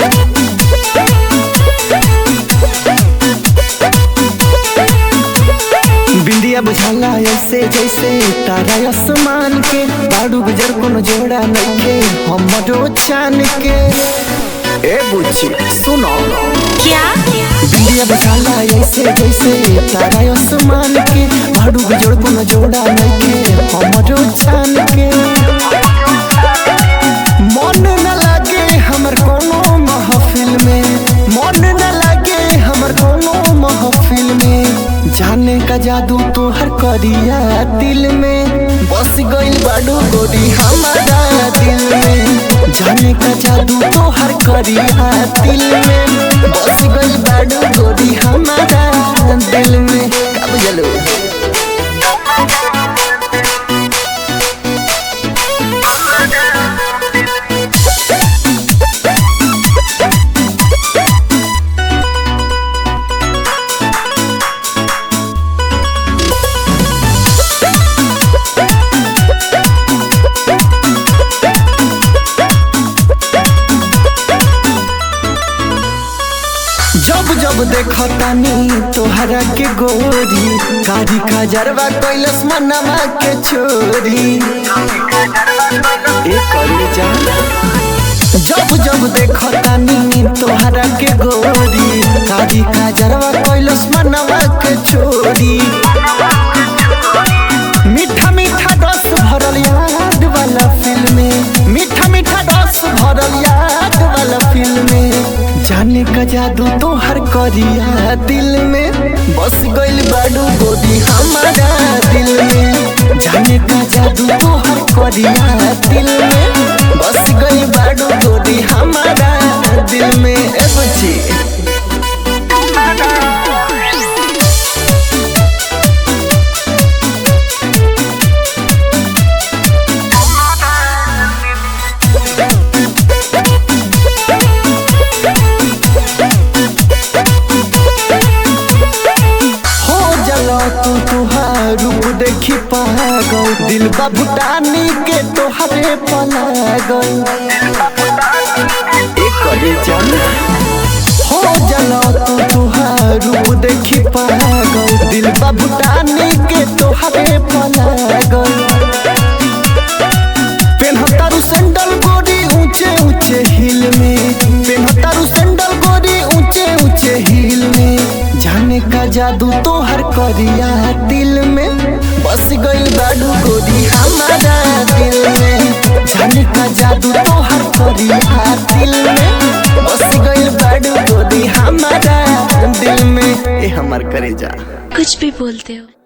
बिंदिया बुझाला ऐसे जैसे तारा आसमान के बाड़ू गुजर कोनो जोड़ा नइखे हमरो छान के ए बुच्ची सुनो क्या बिंदिया बुझाला ऐसे जैसे तारा आसमान के बाड़ू गुजर कोनो जोड़ा नइखे हमरो छान के मन न लागे हमर कोनो महफिल में मन न लागे हमर कोनो महफिल में जाने का जादू तोहर करिया दिल में बस गइल बाडू गोरी हमारा दिल में जाने का जादू तोहर करिया दिल में बस गइल बाडू गोरी हमारा दिल में का बुझलो जब जब देखतानी तोहरा के गोरी कारी खजरवा कैलस मनवा के छोरी ए करी जा जब जब देखतानी तोहरा के गोरी कारी खजरवा कैलस मनवा के छोरी मीठा मीठा रस भरल याद वाला फिल्म में मीठा मीठा रस भरल याद वाला फिल्म में जाने का जादू तोहर करिया दिल में बस गइल बाडू गोदी हमारा दिल में जाने का जादू तोहर करिया दिल में बस गइल बाडू गोदी हमारा दिल में ए बच्ची हो जलो तू तुहार रूप देखी पागल दिल बा भूटानी के तोहरे पलागल एक करे चल हो जलो तू तुहार रूप देखी पागल दिल बा भूटानी के तोहरे पलागल पेन्हतारू सैंडल गोरी ऊंचे ऊंचे हिल में पेन्हतारू सैंडल गोरी ऊंचे ऊंचे हिल में जाने का जादू तोहर करिया दिल में बस गइल बाडू गोरी हमारा दिल में जाने का जादू तोहर करिया दिल में बस गइल बाडू गोरी हमारा दिल में ए हमर करे जा कुछ भी बोलते हो